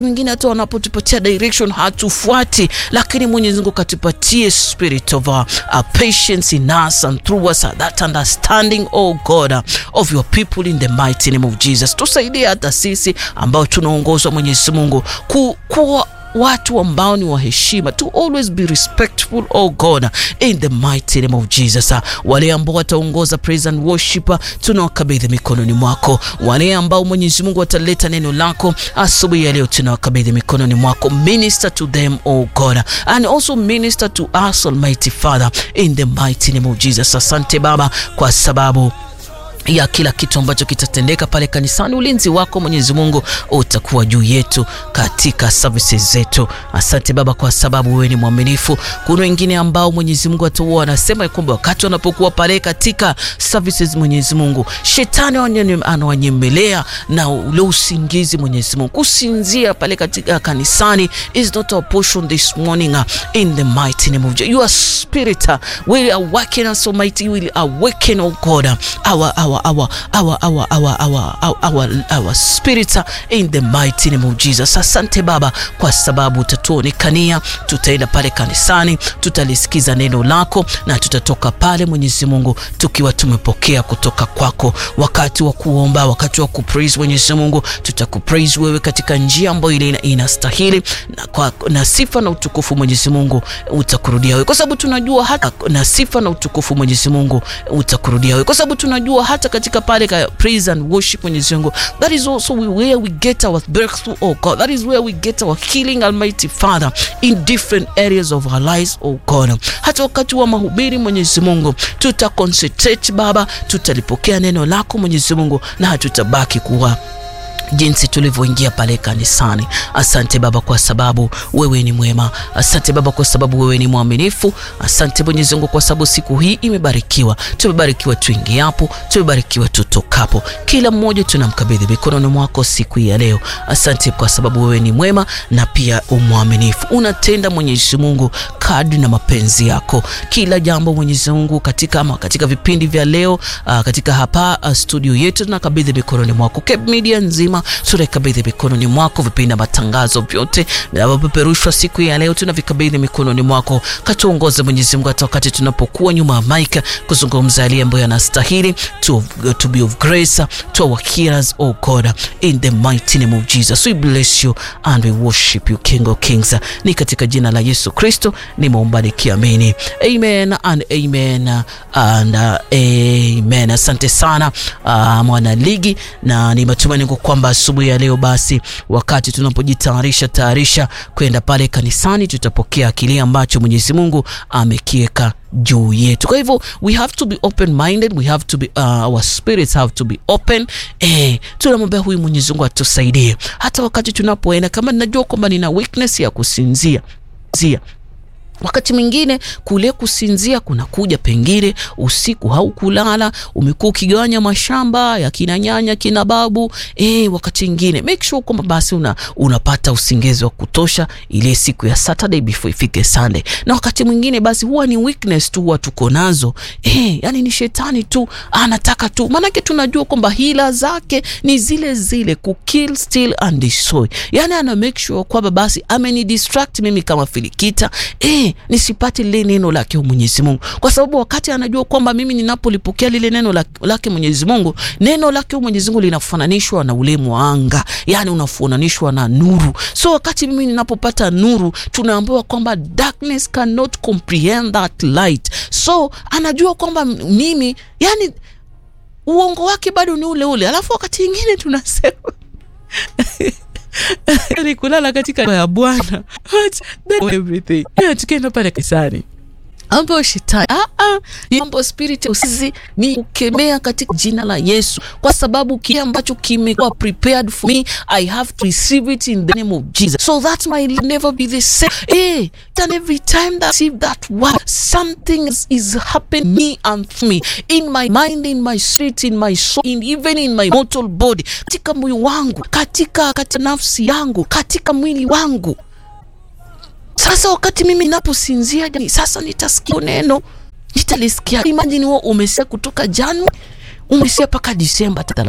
mwingine hata wanapotupatia direction hatufuati, lakini Mwenyezi Mungu katupatie spirit of uh, uh, patience in us and through us uh, that understanding oh God uh, of your people in the mighty name of Jesus. Tusaidie hata sisi ambao tunaongozwa Mwenyezi Mungu ku, kuwa watu ambao ni wa heshima to always be respectful oh God in the mighty name of Jesus. Wale ambao wataongoza praise and worship tunawakabidhi mikononi mwako. Wale ambao Mwenyezi Mungu wataleta neno lako asubuhi ya leo tunawakabidhi mikononi mwako. Minister to them oh God and also minister to us Almighty Father in the mighty name of Jesus. Asante Baba kwa sababu ya kila kitu ambacho kitatendeka pale kanisani. Ulinzi wako Mwenyezi Mungu utakuwa juu yetu katika services zetu. Asante Baba kwa sababu wewe ni mwaminifu. Kuna wengine ambao Mwenyezi Mungu ataua wanasema kwamba wakati wanapokuwa pale katika services, Mwenyezi Mungu shetani anawanyemelea na ule usingizi. Mwenyezi Mungu kusinzia pale katika kanisani is not our portion this morning in the mighty name of Jesus. Your spirit will awaken us Almighty, will awaken oh God our, our Our, our, our, our, our, our, our, our spirit in the mighty name of Jesus. Asante Baba kwa sababu utatuonekania, tutaenda pale kanisani, tutalisikiza neno lako na tutatoka pale Mwenyezi Mungu tukiwa tumepokea kutoka kwako. Wakati wa kuomba, wakati wa kupraise Mwenyezi Mungu, tutakupraise wewe katika njia ambayo ile inastahili na, kwa, na sifa na utukufu Mwenyezi Mungu utakurudia wewe, kwa sababu tunajua hata na sifa na utukufu Mwenyezi Mungu utakurudia wewe, kwa sababu tunajua hata katika pale ka praise and worship Mwenyezi Mungu, that is also where we get our breakthrough oh God, that is where we get our healing Almighty Father in different areas of our lives oh God. Hata wakati wa mahubiri Mwenyezi Mungu tuta concentrate Baba, tutalipokea neno lako Mwenyezi Mungu na hatutabaki kuwa jinsi tulivyoingia pale kanisani. Asante Baba kwa sababu wewe ni mwema. Asante Baba kwa sababu wewe ni mwaminifu. Asante Mwenyezi Mungu kwa sababu siku hii imebarikiwa. Tumebarikiwa tuingiapo, tumebarikiwa tutokapo. Kila mmoja tunamkabidhi mikononi mwako siku hii ya leo. Asante kwa sababu wewe ni mwema na pia umwaminifu. Unatenda Mwenyezi Mungu kadri na mapenzi yako. Kila jambo Mwenyezi Mungu katika ama katika vipindi vya leo uh, katika hapa uh, studio yetu tunakabidhi mikononi mwako. Cape Media nzima tunaikabidhi mikononi mwako. Vipindi na matangazo vyote vinavyopeperushwa siku ya leo tunavikabidhi mikononi mwako. Katuongoze Mwenyezi Mungu hata wakati tunapokuwa nyuma ya mic kuzungumza yale ambayo yanastahili to, to be of grace to our hearers oh God in the mighty name of Jesus we bless you and we worship you King of Kings. Ni katika jina la Yesu Kristo nimeomba nikiamini, amen and amen and uh, amen. Asante sana uh, mwana ligi, na ni matumaini kwamba asubuhi ya leo basi, wakati tunapojitayarisha tayarisha kwenda pale kanisani, tutapokea kile ambacho Mwenyezi Mungu amekiweka juu yetu. Kwa hivyo we have to be open minded, we have to be uh, our spirits have to be open. Eh, tunamwambia huyu Mwenyezi Mungu atusaidie hata wakati tunapoenda, kama ninajua kwamba nina weakness ya kusinzia zia wakati mwingine kule kusinzia kunakuja, pengine usiku haukulala, umekuwa ukigawanya mashamba ya kina nyanya kina babu e, wakati mwingine make sure kwamba basi una, unapata usingizi wa kutosha ile siku ya Saturday before ifike Sunday. Na wakati mwingine basi huwa ni weakness tu huwa tuko nazo e, yani ni shetani tu anataka tu, maanake tunajua kwamba hila zake ni zile zile ku kill steal and destroy, yani ana make sure kwamba basi ameni distract mimi kama Filikita e, nisipate lile neno lake Mwenyezi Mungu, kwa sababu wakati anajua kwamba mimi ninapolipokea lile neno lake Mwenyezi Mungu, neno lake Mwenyezi Mungu linafananishwa na ule mwanga, yani unafananishwa na nuru. So wakati mimi ninapopata nuru, tunaambiwa kwamba darkness cannot comprehend that light. So anajua kwamba mimi, yani uongo wake bado ni ule ule, alafu wakati mwingine tunasema ni kulala katika ya Bwana everything tukienda pale kanisani ambayo shetani mambo spirit usizi ni kukemea katika jina la Yesu, kwa sababu kile ambacho kimekuwa prepared for me I have to receive it in the name of Jesus so that my life never be the same. Eh, and every time that I receive that word something is, is happening me and through me in my mind in my spirit in my soul in even in my mortal body, katika moyo wangu, katika katika nafsi yangu, katika mwili wangu. Sasa wakati mimi ninaposinzia sasa, nitasikia neno, nitalisikia. Imagine wewe umesia kutoka Januari umesia mpaka Disemba